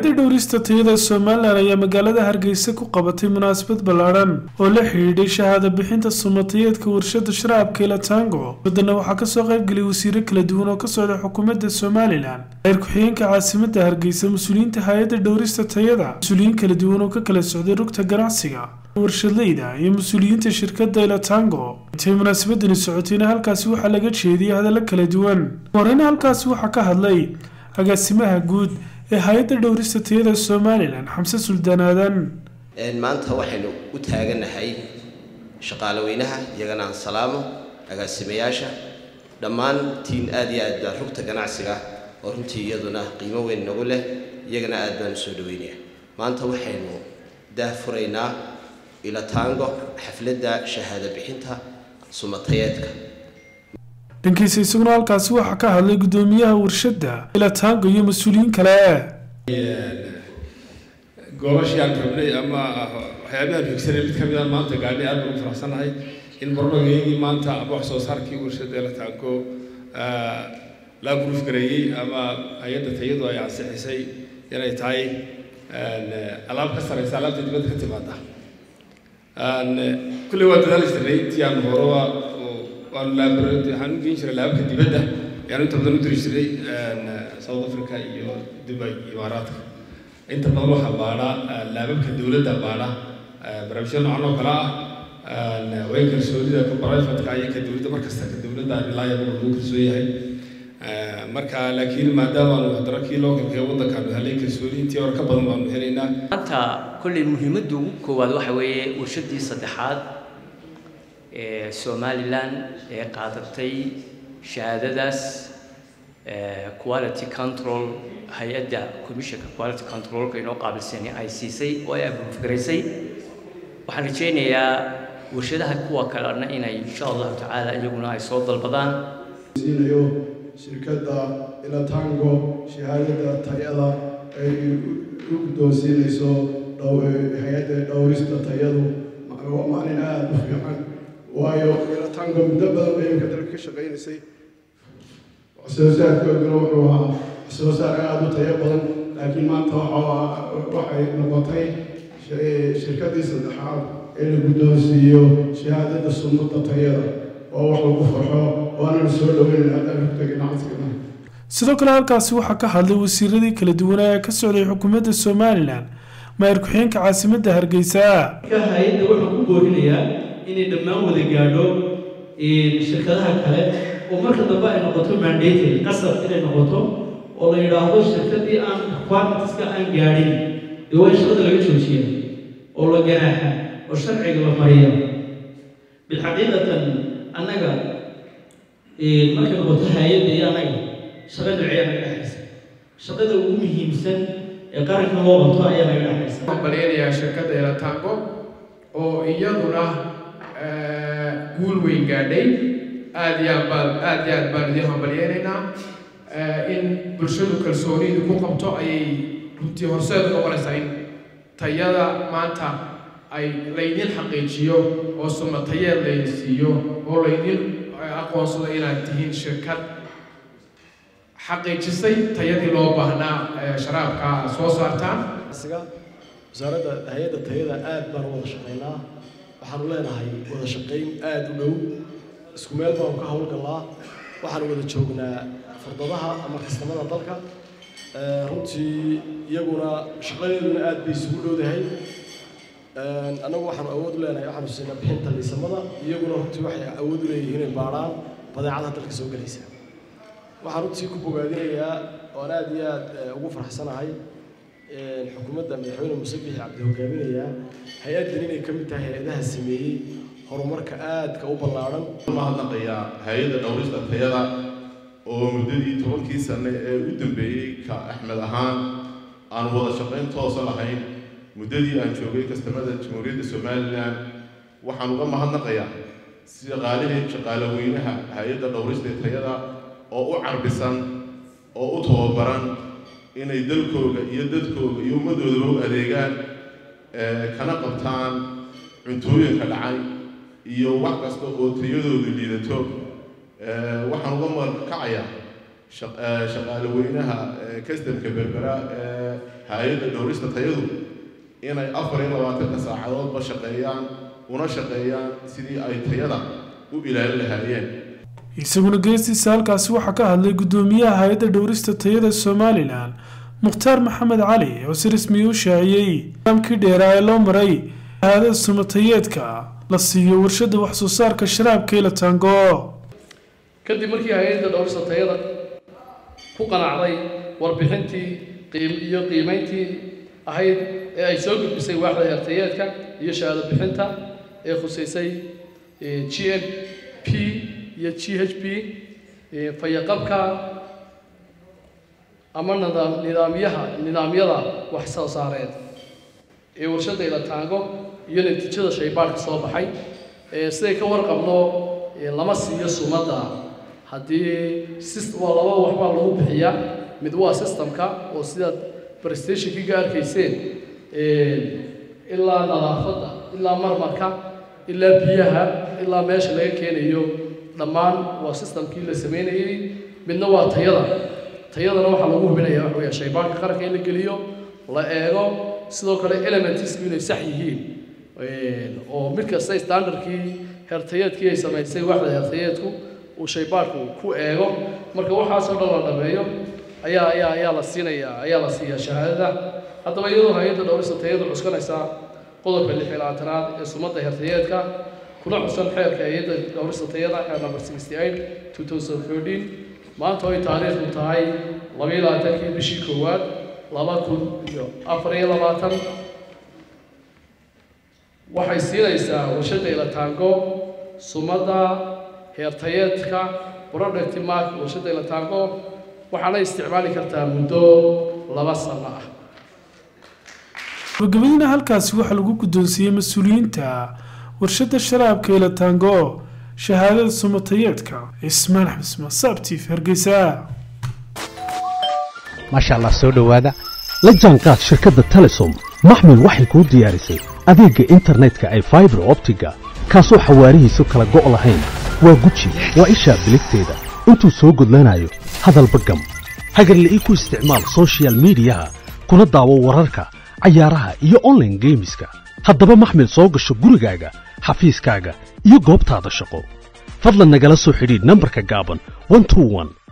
hay-adda dhowrista tayada somalilan ayaa magaalada hargeysa ku qabatay munaasabad ballaadhan oo la xidhiidhay shahaado bixinta sumatayeedka warshada sharaabka ilatango badana waxaa kasoo qaybgeliyay wasiiro kala duwan oo ka socda xukuumadda somalilan reer ku-xigeenka caasimada hargeysa mas-uuliyiinta hay-adda dhowrista tayada mas-uuliyiin kala duwan oo ka kala socday rugta ganacsiga warshadleyda iyo mas-uuliyiinta shirkadda ilatango intay munaasabadani socotayna halkaasi waxaa laga jeediyay hadallo kala duwan horeyna halkaasi waxaa ka hadlay agaasimaha guud ee hay-adda dhowrista tayada somalilan xamse suldaan aadan maanta waxaynu u taaganahay shaqaale weynaha iyagana aan salaamo agaasimayaasha dhammaantiin aad iyo aad baa rugta ganacsiga oo runtii iyaduna qiimo weyn nagu leh iyagana aad baan usoo dhaweynaya maanta waxaynu daahfuraynaa ilatango xafladda shahaado bixinta sumatayeedka dhankiisa isaguna halkaasi waxaa ka hadlay guddoomiyaha warshadda ilatango iyo mas-uuliyiin kale goobashii aan rabnay ama waxyaabahaan higsanay mid ka mid aan maanta gaadhay aad baan u faraxsanahay in barnaamijkeygii maanta ama wax soo saarkii warshadda ilatango la guruuf gareeyey ama hay-adda tayadu ay ansixisay inay tahay alaab ka sareysa alaabta dibadda ka timaada kulley waa dadaali jirnay intii aan horoba waanu laabara waxaan u geyn jiray laababka dibadda ayaanu inta badan u diri jiray south africa iyo dubai imaaraadka inta badan waxaa baadha laababka dowladda baadha barnaamijyo noocan oo kale ah way kalsoonida ka brifatka iyo ka dowladda markasta ka dowladda reliable lagu kalsoon yahay marka laakiin maadaama aanu haddana kii localka ee waddankaanu helay kalsooni intii hore ka badan baanu helaynaa maanta kolley muhiimadda ugu koowaad waxa weeye warshadii saddexaad ee somalilan ee qaadatay shahaadadaas quality control hay-adda commissionka quality controlka inoo qaabilsani ay siisay oo ay abuufgaraysay waxaan rajaynayaa warshadaha kuwa kalena inay insha allahu tacaala iyaguna ay soo dalbadaan siinayo shirkadda ilatango shahaadada tayada ay u guddoonsiinayso hay-adda dhowrista tayadu waa maalin aada u fiican waayo ilatango muddo badan bay imka dalka ka shaqaynaysay soo saarkooduna wuxuu ahaa soo saar aada u tayo badan laakiin maanta waxay noqotay shirkaddii saddexaad ee la guddoonsiiyo shahaadada sunnada tayada oo wax lagu farxo waananu soo dhaweynayna haddaan rugta ganacsigana sidoo kale halkaasi waxaa ka hadlay wasiiradii kala duwanaa ee ka socday xukuumadda somalilan maayar ku-xigeenka caasimadda hargeysa hay-adda wuxuu ku boorinayaa inay dhammaan wada gaadho shirkadaha kale oo marka dambe ay noqoto mandatory qasab inay noqoto oo la yidhaahdo shirkadii aan quantitiska aan gaadhin ee waa in shaqada laga joojiya oo la ganaaxa oo sharciga la mariya bilxaqiiqatan annaga markay noqoto hay-adda iyo annaga shaqa noocyaa naga dhexaysa shaqada ugu muhiimsan ee qaranka loo qabto ayaa naga dhexaysa waxaan balyanayaa shirkadda elatango oo iyaduna guul weyn gaadhay aad iyo aad baan aad iyo aad baan idiin hambalyeynaynaa in bulshadu kalsoonidu ku qabto ayay runtii horseed noqonaysaa in tayada maanta ay laydin xaqiijiyo oo sumatayeed laydin siiyo oo laydin aqoonsado inaad tihiin shirkad xaqiijisay tayadii loo baahnaa sharaabka aad soo saartaan wasaaradda hay-adda tayada aad baan u wada shaqaynaa waxaanu leenahay wada shaqayn aada u dhow isku meel baanu ka howlgallaa waxaanu wada joognaa furdadaha ama kastamada dalka runtii iyaguna shaqadeeduna aad bay isugu dhowdahay annagu waxaanu awood u leenahay waxaanu siinaa bixinta liisamada iyaguna runtii waxay awood u leeyihiin inay baadhaan badeecadaha dalka soo gelaysa waxaan runtii ku bogaadinayaa oan aad iyo aad ugu faraxsanahay xukuumadda madaxweyne muuse bixi cabdi hogaaminayaa hay-addan inay ka mid tahay hay-adaha sameeyey horumarka aadka u ballaadhan mahadnaqayaa hay-adda dhowrista tayada oo muddadii tobankii sane ee u dambeeyey ka axmed ahaan aan wada shaqayn toosa lahayn muddadii aan joogay kastamada jamhuuriyadda somalilan waxaan uga mahadnaqayaa shaqaalihii shaqaale weynaha hay-adda dhowrista tayada oo u carbisan oo u tababaran inay dalkooga iyo dadkooga iyo ummaddoodaba u adeegaan kana qabtaan cuntooyinka dhacay iyo wax kasta oo tayadoodu liidato waxaan uga markacayaa shaqaale weynaha kastamka berbera ee hay-adda dhowrista tayadu inay afar iyo labaatanka saacadoodba shaqeeyaan una shaqeeyaan sidii ay tayada u ilaalin lahaayeen isaguna geestiisa halkaasi waxaa ka hadlay guddoomiyaha hay-adda dhowrista tayada somalilan mukhtaar maxamed cali oo si rasmiya u shaaciyey nidaamkii dheeraa ee loo maray shahaadada sumatayeedka la siiyo warshada wax soo saarka sharaabka ila tango kadib markii hay-adda dhowrista tayada ku qanacday warbixintii qiim iyo qiimayntii ahayd ee ay soo gudbisay waaxda heertayeedka iyo shahaado bixinta ee khuseysay g n p iyo g h p fayaqabka ama nidaam nidaamyaha nidaamyada wax soo saareed ee warshadda ilataango iyo natiijada shaybaadhka soo baxay siday ka warqabno lama siiyo sumadda haddii waa laba waxbaa lagu bixiyaa mid waa systemka oo sidaad prestationkiga arkayseen ilaa nadaafadda ilaa marmarka ilaa biyaha ilaa meesha laga keenayo dhammaan waa systemkii la sameynayey midna waa tayada tayadana waxaa lagu hubinayaa waxa weeye shaybaanka qaranka in la geliyo la eego sidoo kale elementsku inay sax yihiin oo mid kasta standardkii hertayeedkii ay samaysay waxda hertayeedku uu shaybaadhku ku eego marka waxaasoo dhan la dhameeyo ayaa ayaa ayaa la siinayaa ayaa la siiyaa shahaadada haddaba iyadoo hay-adda dhowrista tayadu cuskanaysaa qodobka lix iyo labaatanaad ee sumadda hertayeedka kuna xusan xeerka hay-adda dhowrista tayada xeer number sixty eight two thousand thirteen maanta ay taariikhdu tahay labayo labaatankii bishii koowaad laba kun iyo afar iyo labaatan waxay siinaysaa warshadda ilataango sumadda heertayeedka product mark warshadda ilataango waxaana isticmaali kartaa muddo laba sano ah gabagabadina halkaasi waxaa lagu guddoonsiiyey mas-uuliyiinta warshadda sharaabka ilatango shahaadada sumatayeedka cismaan axmed masaab tiif hargeysa maasha allah soo dhowaada la jaanqaad shirkadda telesom maxmil waxay kuu diyaarisay adeegga internetka ay faibar optiga kaasoo xawaarihiisu kala go' lahayn waa guji waa ishaa biligteeda intuu soo gudlanayo hadalba gam hagarle ii ku isticmaal sochial midiyaha kuna daawo wararka cayaaraha iyo onlaine geemiska haddaba maxmil soo gasho gurigaaga xafiiskaaga iyo goobtaada shaqo fadlan nagala soo xidhiidh nambarka gaaban